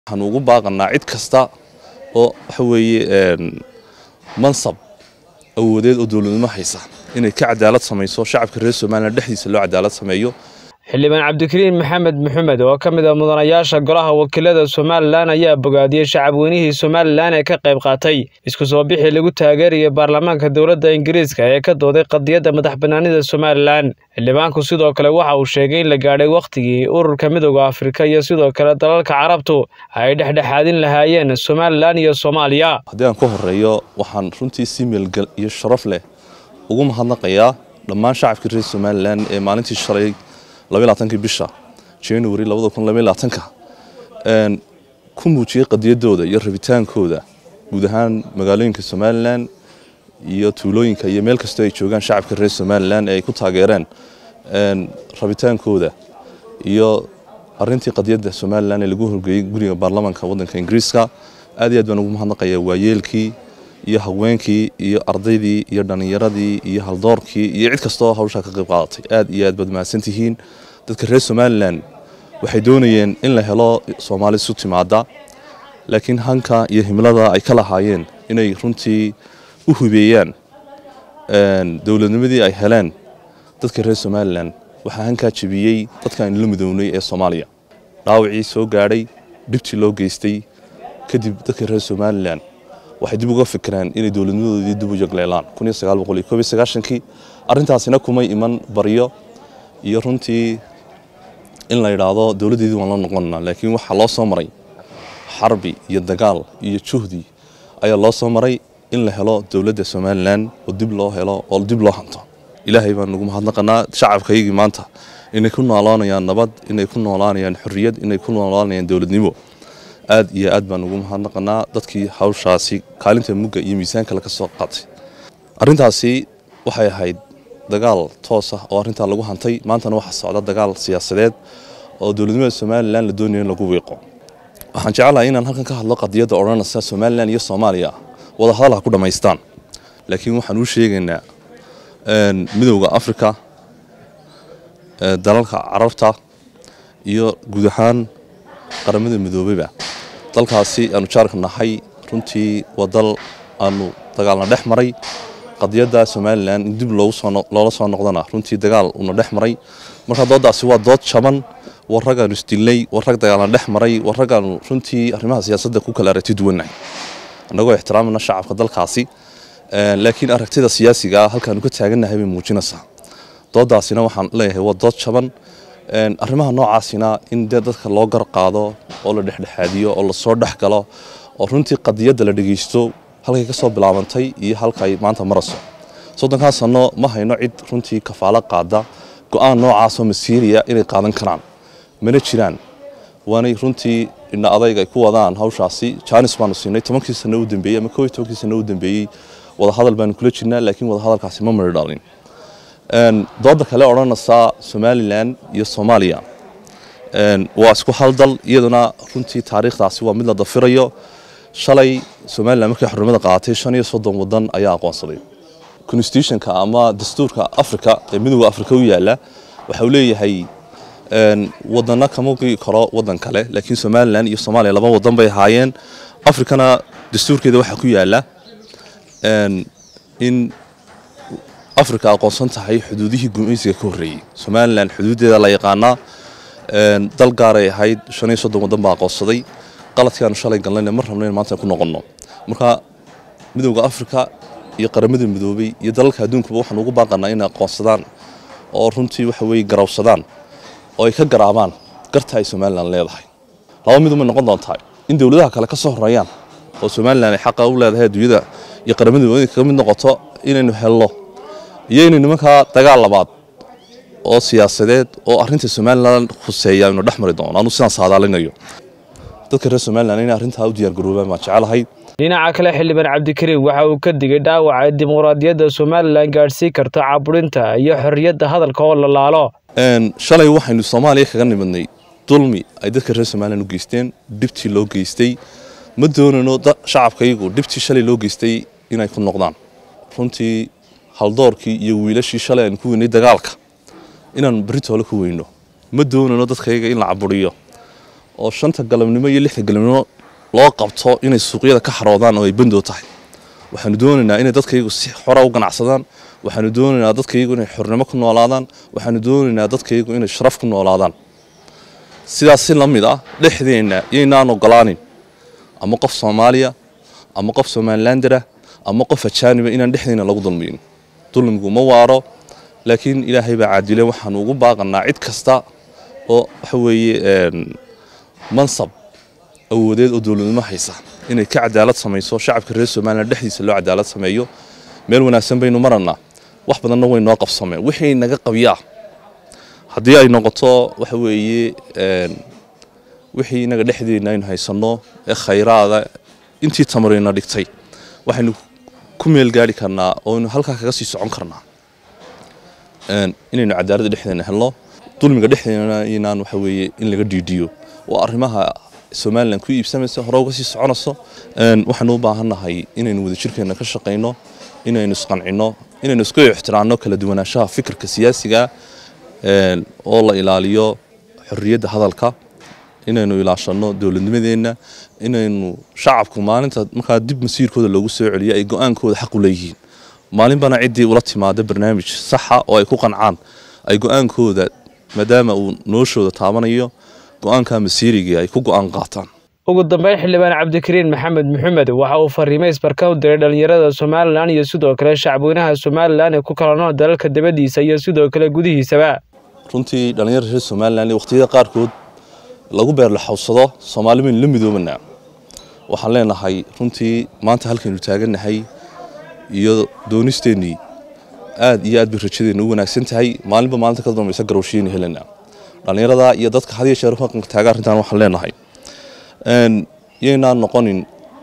waxaan ugu baaqanaa cid kasta oo waxa weeye mansab awoodeed oo dowladnimo haysa inay ka cadaalad samayso shacabka reer somalilan dhexdiisa loo cadaalad sameeyo xildhibaan cabdikariin maxamed maxamed oo ka mid ah mudanayaasha golaha wakiilada somalilan ayaa bogaadiyey shacabweynihii somalilan ee ka qayb qaatay isku soo bixii lagu taageerayay baarlamaanka dowladda ingiriiska ee ka dooday qadiyadda madax banaanida somalilan xildhibaanku sidoo kale waxa uu sheegay in la gaadhay wakhtigii ururka midooda afrika iyo sidoo kale dalalka carabtu ay dhexdhexaadin lahaayeen somalilan iyo soomaaliya haddii aan ka horeeyo waxaan runtii si meelgal iyo sharaf leh ugu mahadnaqayaa dhammaan shacabka reer somalilan ee maalintii shalay labaylaaatankii bisha january labada kun labaylaatanka ku muujiyey qadiyadooda iyo rabitaankooda guud ahaan magaalooyinka somalilan iyo tuulooyinka iyo meel kastoo ay joogaan shacabka reer somalilan ee ay ku taageereen rabitaankooda iyo arintii qadiyadda somalilan ee lagu horgeeyey guriga baarlamaanka wadanka ingiriiska aad iyo aad baan ugu mahadnaqayaa waayeelkii iyo haweenkii iyo ardaydii iyo dhallinyaradii iyo haldoorkii iyo cid kastaoo hawshaa ka qayb qaadatay aad iyo aad baad mahadsantihiin dadka reer somalilan waxay doonayeen in la helo soomaali isu timaada laakiin hanka iyo himlada ay ka lahaayeen inay runtii u hubeeyaan dowladnimadii ay heleen dadka reer somalilan waxaa hankaa jebiyey dadka aynu la midownay ee soomaaliya dhaawacii soo gaadhay dhibtii loo geystay kadib dadka reer somalilan waxay dib uga fikireen inay dowladnimadoodii dib u yagleelaan kii arrintaasina kumay iman baryo iyo runtii in la yidhaahdo dowladdeedii waan la noqonana laakiin waxaa loo soo maray xarbi iyo dagaal iyo juhdi ayaa loo soo maray in la helo dowladda somalilan oo dib loo helo oo dib loo hanto ilaahay baan ugu mahadnaqanaa shacabkaygii maanta inay ku noolaanayaan nabad inay ku noolaanayaan xorriyad inay ku noolaanayaan dowladnimo aad iyo aad baan ugu mahadnaqanaa dadkii hawshaasi kaalinta mugga iyo miisaankale ka soo qaatay arrintaasi waxay ahayd dagaal toos ah oo arrintaa lagu hantay maantana waxaa socda dagaal siyaasadeed oo dowladnimada somalilan la doonayo in lagu wiiqo waxaan jecelahay inaan halkan ka hadlo qadiyadda odhanaysa somalilan iyo soomaaliya wada hadal ha ku dhammaystaan laakiin waxaan uu sheegaynaa midowda afrika dalalka carabta iyo guud ahaan qaramada midoobeyba dalkaasi aanu jaarka nahay runtii waa dal aanu dagaalna dhex maray qadiyadda somalilan in dib loola soo noqdana runtii dagaal una dhex maray marka dooddaasi waa dood jaban war ragaanu isdilnay war rag dagaalna dhex maray war ragaanu runtii arrimaha siyaasadda ku kala aragti duwannahay annagoo ixtiraamana shacabka dalkaasi laakiin aragtida siyaasiga ah halkaanu ka taagannahay bay muujinaysaa dooddaasina waxaan leeyahay waa dood jaban arrimaha noocaasina in dee dadka loo gar qaado oo la dhexdhexaadiyo oo lasoo dhex galo oo runtii qadiyadda la dhegeysto halkay ka soo bilaabantay iyo halkay maanta marayso soddonkaa sanno ma hayno cid runtii kafaalo qaada go-aan noocaasoo masiiriya inay qaadan karaan mana jiraan waanay runtii indha adayg ay ku wadaan hawshaasi jaanis baanu siinay tobankii sanno u dambeeyey ama koo iyo tobankii sanno u dambeeyey wadahadal baanu kula jirnaa laakiin wadahadalkaasi ma mari dhalin dooda kale odhanaysaa somalilan iyo soomaaliya waa isku haldal iyaduna runtii taariikhdaasi waa mid la dafirayo shalay somalilan markay xornimada qaadatay shan iyo soddon wadan ayaa aqoonsaday constitutionka ama dastuurka africa ee midooda africa u yaala waxa uu leeyahay wadana kama gii karo wadan kale laakiin somalilan iyo soomaaliya laba wadan bay ahaayeen africana dastuurkeeda waxaa ku yaala in africa aqoonsan tahay xuduudihii gumaysiga ka horreeyey somalilan xuduuddeeda la yaqaanaa dal gaaray ahayd shan iyo soddon waddan baa aqoonsaday qaladkaanu shalay galnayna mar rabno in maanta ku noqonno marka midowda africa iyo qaramada midoobay iyo dalalka adduunkuba waxaan ugu baaqanaa inay aqoonsadaan oo runtii waxa weye garawsadaan oo ay ka garaabaan garta ay somalilan leedahay laba midumay noqon doontaa in dowladaha kale ka soo horeeyaan oo somalilan ay xaqa u leedahay adduunyada iyo qaramada midoobay kaga mid noqoto inaynu helno iyo inay nimankaa dagaal labaad oo siyaasadeed oo arinta somalilan khuseeya aynu dhex mari doono anu sidaan saadaalinayo dadka reer somalilan inay arrintaa u diyaargaroobaan baan jecelahay dhinaca kale xildhibaan cabdikariim waxa uu ka digay dhaawaca ay dimuqraadiyadda somalilan gaadhsiin karto caburinta iyo xorriyadda hadalka oo la laalo shalay waxaynu soomaaliya kaga nimidnay dulmi ay dadka reer somalilan u geysteen dhibtii loo geystay ma doonano shacabkaygu dhibtii shalay loo geystay inay ku noqdaan runtii haldoorkii iyo wiilashii shalay aan ku weynay dagaalka inaan beritoole ku weyno ma doonano dadkayga in la caburiyo oo shanta galabnimo iyo lixda galabnimo loo qabto inay suuqyada ka xaroodaan oo ay bandoo tahay waxaanu doonaynaa inay dadkaygu si xora u ganacsadaan waxaanu doonaynaa dadkaygu inay xornimo ku noolaadaan waxaanu doonaynaa dadkaygu inay sharaf ku noolaadaan sidaas si la mid ah dhexdeenna yaynaan ogolaanin ama qof soomaaliya ama qof somalilandera ama qof ajaaniba inaan dhexdeena lagu dulmiyin dulmigu ma waaro laakiin ilaahay baa caadile waxaanu ugu baaqanaa cid kasta oo waxa weeye mansab awoodeed oo dowladnimo haysa inay ka cadaalad samayso shacabka reer somalilan dhexdiisa loo cadaalad sameeyo meel wanaagsan baynu marannaa wax badanna way noo qabsameen wixii naga qabyaa haddii ay noqoto waxa weeye wixii inaga dhexdeena aynu haysanno ee khayraada intii tamarina dhigtay waxaynu ku meel gaari karnaa ooaynu halkaa kaga sii socon karnaa inaynu cadaaladda dhexdeena helno dulmiga dhexdeena inaan waxa weeye in laga dhiidhiyo waa arrimaha somalilan ku iibsamaysa hore uga sii soconayso waxaanu u baahannahay inaynu wadajirkeena ka shaqayno inaynu isqancinno inaynu isku ixtiraanno kala duwanaanshaha fikirka siyaasiga oo la ilaaliyo xorriyadda hadalka inaynu ilaashanno dowladnimadeenna inaynu shacabku maalinta markaa dib masiirkooda loogu soo celiyo ay go-aankooda xaq u leeyihiin maalinbana ciddii ula timaada barnaamij saxa oo ay ku qancaan ay go-aankooda maadaama uu noloshooda taabanayo go-aanka masiirigii ay ku go-aan qaataan ugu dambeyn xildhibaan cabdikariin maxamed maxamed waxa uu fariimo isbarka u diray dhallinyarada somalilan iyo sidoo kale shacabweynaha somalilan ee ku kala nool dalalka dabadiisa iyo sidoo kale gudihiisaba runtii dhallinyarada reer somalilan wakhtiyada qaarkood lagu beerlaxawsado soomaali baynu la midoobanaa waxaan leenahay runtii maanta halkaynu taagannahay iyo doonisteennii aad iyo aad bay rajadeenna u wanaagsan tahay maalinba maalinta ka dambaysa garowshiyaynu helanaa dhallinyarada iyo dadka had iyo jeer haqanka taaga arrintan waxaan leenahay yaynaan noqonin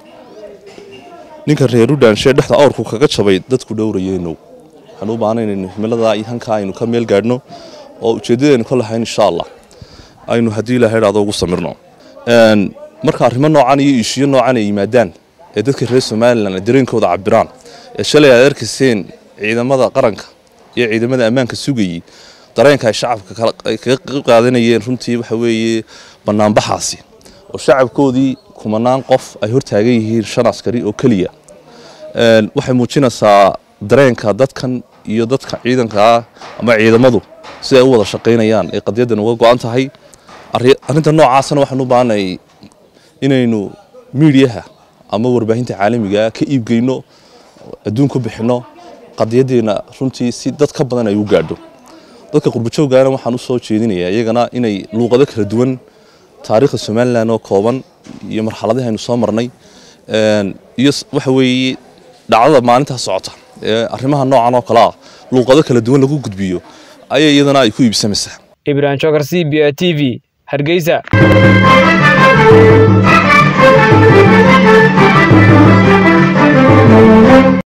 ninka reer udhaanshe dhexda awrku kaga jabay dadku dhowrayeynow waxaan u baahnay inaynu himilada iyo hankaa aynu ka meel gaadhno oo ujeeddadaynu ka lahayn insha allah aynu haddii ilahay dhacdo ugu samirno marka arrimo noocan iyo ishiyo noocan ay yimaadaan ee dadka reer somalilan ay dareenkooda cabiraan ee shalay aad arkayseen ciidamada qaranka iyo ciidamada ammaanka sugayey dareenka ay shacabka ay kaga qayb qaadanayeen runtii waxa weeye banaanbaxaasi oo shacabkoodii kumanaan qof ay hortaagan yihiin shan askari oo keliya waxay muujinaysaa dareenka dadkan iyo dadka ciidanka ah ama ciidamadu si ay u wada shaqaynayaan ee qadiyaddan uga go-an tahay arrinta noocaasna waxaan u baahanay inaynu miidiyaha ama warbaahinta caalamiga ka iibgeyno adduun ku bixinno qadiyaddeena runtii si dad ka badan ay u gaadho dadka qurbajooggaana waxaan u soo jeedinayaa iyagana inay luuqado kala duwan taariikhda somalilan oo kooban iyo marxaladihi aynu soo marnay iyo waxa weeye dhacdada maalintaa socota ee arrimaha noocan oo kale ah luuqado kala duwan lagu gudbiyo ayay iyadana ay ku iibsamaysaa ibrahim jokar c b a t v hargeysa